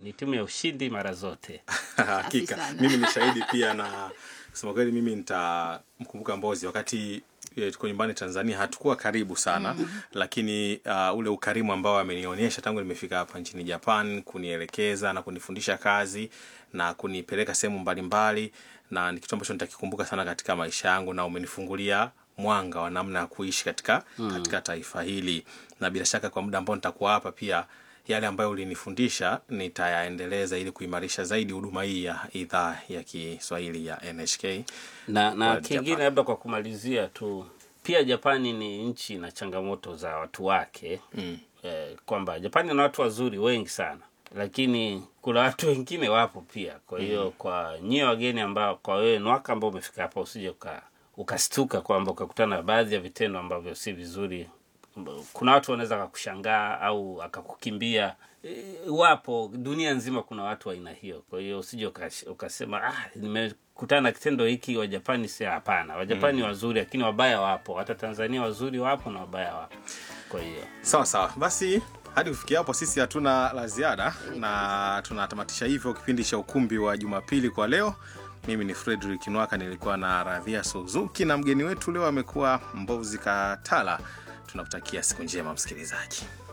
ni timu ya ushindi mara zote. hakika sana. mimi ni shahidi pia na kusema kweli mimi nitamkumbuka mbozi wakati eh, tuko nyumbani tanzania hatukuwa karibu sana lakini uh, ule ukarimu ambao amenionyesha tangu nimefika hapa nchini japan kunielekeza na kunifundisha kazi na kunipeleka sehemu mbalimbali na ni kitu ambacho nitakikumbuka sana katika maisha yangu na umenifungulia mwanga wa namna ya kuishi katika, katika taifa hili na bila shaka kwa muda ambao nitakuwa hapa pia yale ambayo ulinifundisha nitayaendeleza ili kuimarisha zaidi huduma hii ya idhaa ya Kiswahili ya NHK. na na Kwa kingine Japan. labda kwa kumalizia tu pia japani ni nchi na changamoto za watu wake mm. eh, kwamba japani na watu wazuri wengi sana lakini kuna watu wengine wapo pia kwa hiyo mm. kwa nyie wageni ambao kwa wewe nwaka ambao umefika hapa usije uka ukastuka kwamba ukakutana na baadhi ya vitendo ambavyo si vizuri kuna watu wanaweza akakushangaa au akakukimbia E, wapo dunia nzima kuna watu wa aina hiyo kwa hiyo usije ukash- ukasema ah, nimekutana na kitendo hiki wajapani si hapana wajapani wazuri lakini wabaya wapo hata tanzania wazuri wapo na wabaya wapo kwa hiyo Sawa sawa, basi hadi kufikia hapo sisi hatuna la ziada na tunatamatisha hivyo kipindi cha ukumbi wa Jumapili kwa leo. Mimi ni Frederick Nwaka, nilikuwa na Radhia Suzuki na mgeni wetu leo amekuwa Mbozi Katala. Tunakutakia siku njema msikilizaji.